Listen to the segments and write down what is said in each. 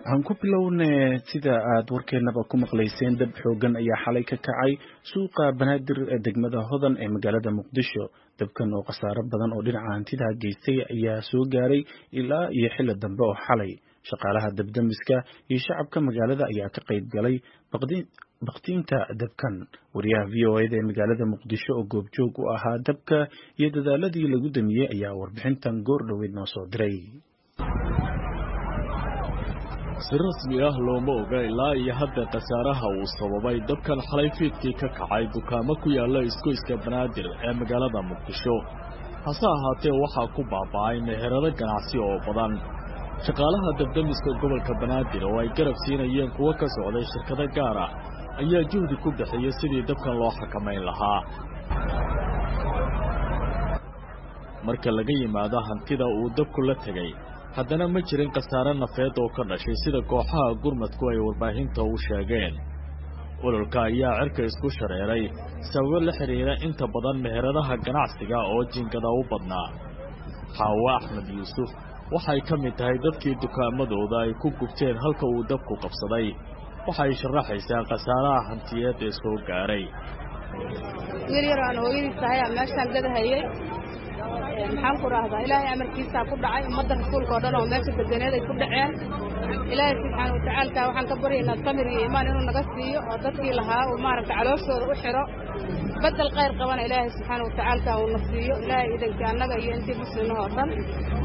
aan ku bilowne sida aad warkeenaba ku maqlayseen dab xoogan ayaa xalay ka kacay suuqa banaadir ee degmada hodan ee magaalada muqdisho dabkan oo khasaaro badan oo dhinaca hantida geystay ayaa soo gaaray ilaa iyo xilli dambe oo xalay shaqaalaha dabdamiska iyo shacabka magaalada ayaa ka qayb galay baktiinta dabkan wariyaha v o eda ee magaalada muqdisho oo goobjoog u ahaa dabka iyo dadaaladii lagu damiyey ayaa warbixintan goor dhoweyd noo soo diray si rasmi ah looma oga ilaa iyo hadda khasaaraha uu sababay dabkan xalay fiidkii ka kacay dukaamo ku yaalla isgoyska banaadir ee magaalada muqdisho hase ahaatee waxaa ku baaba'ay meherado ganacsi oo badan shaqaalaha dabdamiska gobolka banaadir oo ay garab siinayeen kuwo ka socday shirkado gaar ah ayaa juhdi ku bixiyey sidii dabkan loo xakamayn lahaa marka laga yimaado hantida uu dabku la tegey haddana ma jirin khasaare nafeed oo ka dhashay sida kooxaha gurmadku ay warbaahinta u sheegeen ololka ayaa cirka isku shareeray sababo la xidhiira inta badan meheradaha ganacsiga oo jinkada u badnaa xaawo axmed yuusuf waxay ka mid tahay dadkii dukaamadooda ay ku gubteen halka uu dabku qabsaday waxay sharaxaysaa khasaaraha hantiyeed ee soo gaaray wiil yar aan hooyadiis tahay aa meeshaan gadahayey maxaan ku rahdaa ilaahay amarkiisaa ku dhacay ummadda rasuulka oo dhan oo meesha deganeed ay ku dhaceen ilaahay subxaana watacaalka waxaan ka baryaynaa samir iyo imaan inuu naga siiyo oo dadkii lahaa uu maaragta calooshooda u xidho bedel khayr qabana ilaahay subxaana watacaalka uu na siiyo ilaahay idankii annaga iyo intii muslimah oo dhan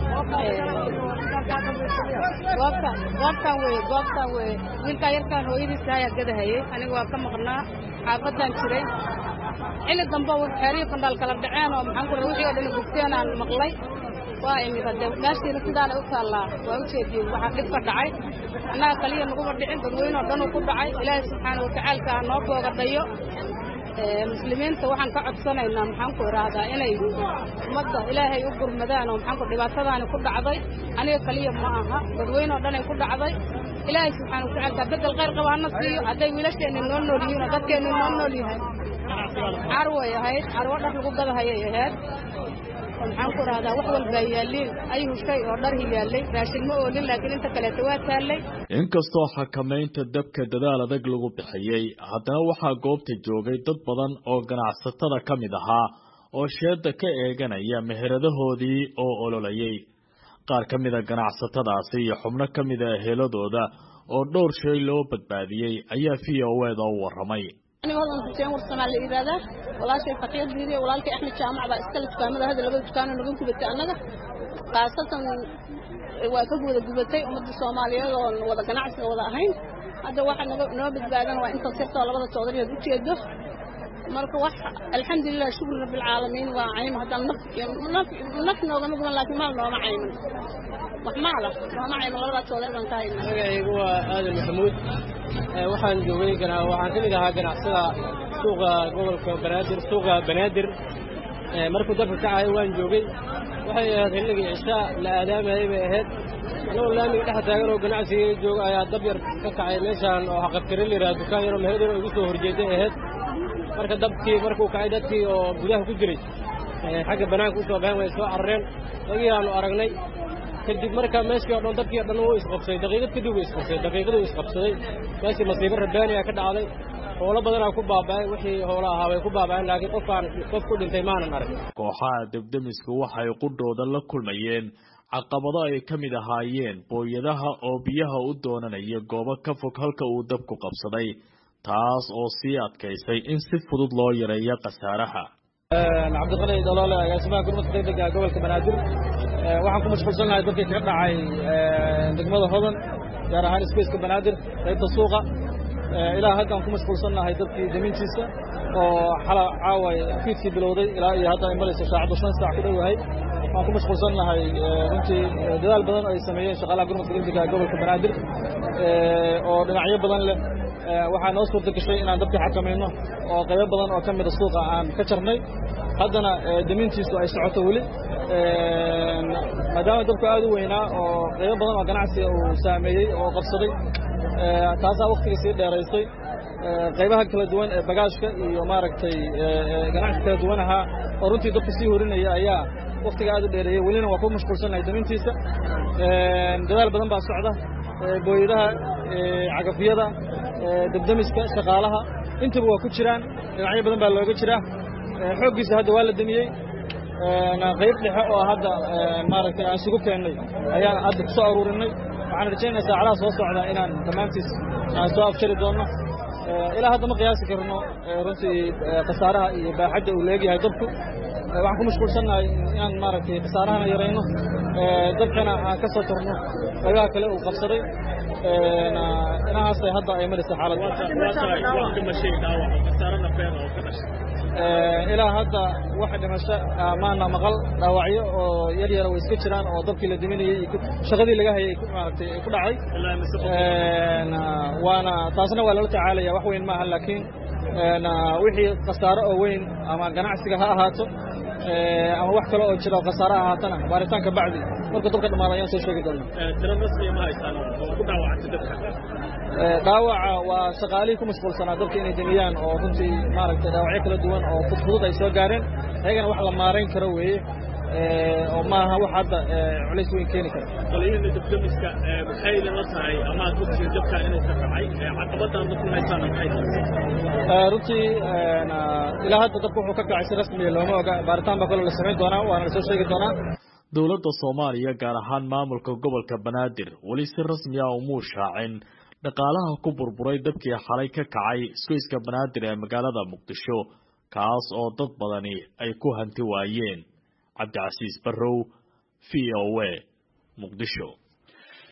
goobta goobtaan weye goobtaan weye wiilkaa yarkaan hooyadiis ayaa gadahayey aniga waa ka maqnaa xaafaddaan jiray xilli dambe xeerihii fandhaal kala dhaceen oo maxaan ku wixii oo dhan gubteen aan maqlay waa imid hadde meeshiina sidaana u taallaa waa u jeediyey waxaa dhib ka dhacay annaga kaliya naguma dhicin dadweyne oo dhanuu ku dhacay ilaahay subxaana watacaalka ha noo boogadhayo muslimiinta waxaan ka codsanaynaa maxaan ku idhaahdaa inay ummadda ilaahay u gurmadaan oo maxaanku dhibaatadaani ku dhacday aniga kaliya ma aha dadweyne oo dhanay ku dhacday ilaahay subxaana watacaalka beddel khayr qaba hana siiyo hadday wiilasheenni noo nool yihiin oo dadkeenni noo nool yahay carway ahayd carwo dhar lagu gadahayay ahayd maxaan ku idhahdaa wax walbaa yaalliin ayuhu shay oo dharhi yaallay raashin ma oolin laakiin inta kaleeta waa taallay inkastoo xakamaynta dabka dadaal adag lagu bixiyey haddana waxaa goobta joogay dad badan oo ganacsatada ka mid ahaa oo sheedda ka eeganaya meheradahoodii oo ololayay qaar ka mida ganacsatadaasi iyo xubno ka mida eheladooda oo dhowr shay loo badbaadiyey ayaa v o eda u warramay aniga hodan xuseen warsamaa la yidhaahdaa walaashay faqiir diidiya walaalkay axmed jaamac baa iskale dukaamada hadda labada dukaanoo naga gubatay annaga khaasatan waa ka wada gubatay ummadda soomaaliyeed oon wada ganacsiga wada ahayn hadda waxa naga noo badbaadan waa intaas yartoo labada toodariyood u jeedo marka wax alxamdulilah shukri rabbilcaalamiin waa caym haddaan naf naf naf noogama guban laakiin maal nooma cayman wax maala nooma cayman labadaa toodari baan ka hayna magacaygu waa aadan maxamuud waxaan joogay waxaan ka mid ahaa ganacsada suuqa gobolka banaadir suuqa banaadir markuu dabka kacahay waan joogay waxay ahayd xilligii cishaa la aadaamayay bay ahayd anagoo laamiga dhex taagan oo ganacsiga jooga ayaa dab yar ka kacay meeshaan oo xaqabtire la yidhaha dukaan yaroo meheradooda igu soo horjeeday ahayd marka dabkii markuu kacay dadkii oo gudaha ku jiray xagga bannaanka u soo baxeen way soo carareen dagii aanu aragnay kadib markaa meeshii o dhan dabkii o dhan wuu isqabsaday daqiiqad kadib wuu isqabsaday daqiiqaduu isqabsaday meeshii masiibo rabbaaniya ka dhacday howlo badanaa ku baaba'ay wixii howlo ahaa way ku baaba'een laakiin qofkaan qof ku dhintay maanan arag kooxaha debdemisku waxay qudhooda la kulmayeen caqabado ay ka mid ahaayeen booyadaha oo biyaha u doonanaya goobo ka fog halka uu dabku qabsaday taas oo sii adkaysay in si fudud loo yareeyo khasaaraha cabdiqani daloole agaasimaha gurmadka degdega gobolka banaadir waxaan ku mashquulsan lahay dadkii kaga dhacay degmada hodan gaar ahaan isgoyska banaadir qaybta suuqa ilaa hadda aan ku mashquulsan nahay dadkii damintiisa oo xala caawa fiidkii bilowday ilaa iyo hadda ay marayso saacaddu shan saac ku dhowahay waan ku mashquulsan nahay runtii dadaal badan ay sameeyeen shaqaalaha gurmadka degdega gobolka banaadir oo dhinacyo badan leh waxaa noo suurta gashay inaan dabkii xakamayno oo qaybo badan oo ka mida suuqa aan ka jarnay haddana damintiisu ay socoto weli maadaama dabku aad u weynaa oo qaybo badan oo ganacsiga uu saameeyey oo qabsaday taasaa waktiga sii dheeraysay qaybaha kala duwan ee bagaashka iyo maaragtay ganacsi kala duwan ahaa oo runtii dabka sii horinaya ayaa waktiga aad u dheereeyey welina waa ku mashquulsannahay damintiisa dadaal badan baa socda booyadaha cagafyada debdemiska shaqaalaha intaba waa ku jiraan dhinacyo badan baa looga jiraa xooggiisa hadda waa la demiyey qayb dhexe oo hadda maaragtay aan isugu keennay ayaan hadda ku soo aruurinay waxaan rajaynaya saacadaha soo socda inaan dhammaantiis aan soo afjari doonno ilaa hadda ma qiyaasi karno runtii khasaaraha iyo baaxadda uu leegyahay dabku waxaan ku mashquulsannahay inaan maaragtay khasaarahana yarayno dabkana aan ka soo turno qaybaha kale uu qabsaday inahaasay hadda ay maraysa xaaladda ilaa hadda waxa dhimasho maana maqal dhaawacyo oo yar yara way iska jiraan oo dabkii la diminayey shaqadii laga hayay maaragtay ku dhacay waana taasna waa lala tacaalaya wax weyn maaha laakiin wixii khasaaro oo weyn ama ganacsiga ha ahaato ama wax kale oo jira oo khasaare ahaatana baaritaanka bacdi markuu dabka dhamaado ayaan soo sheegi doona dhaawaca waa shaqaalihii ku mashquulsanaa dabka inay demiyaan oo runtii maaragtay dhaawacyo kala duwan oo fudfudud ay soo gaareen ayagana wax la maarayn karo weeye oo maaha wax hadda culays weyn keeni kara qoliyihii dabdamiska maxay idinla tahay ama aad ogtiin dabka inuu ka kacay caqabadaan dadku haysaana maxay tahay runtii ilaa hadda dabka wuxuu ka kacay si rasmiya looma oga baaritaan baa kaloo la samayn doonaa waana la soo sheegi doonaa dowladda soomaaliya gaar ahaan maamulka gobolka banaadir weli si rasmi ah umuu shaacin dhaqaalaha ku burburay dabkii xalay ka kacay isgoyska banaadir ee magaalada muqdisho kaas oo dad badani ay ku hanti waayeen cabdicasiis barrow v o a muqdisho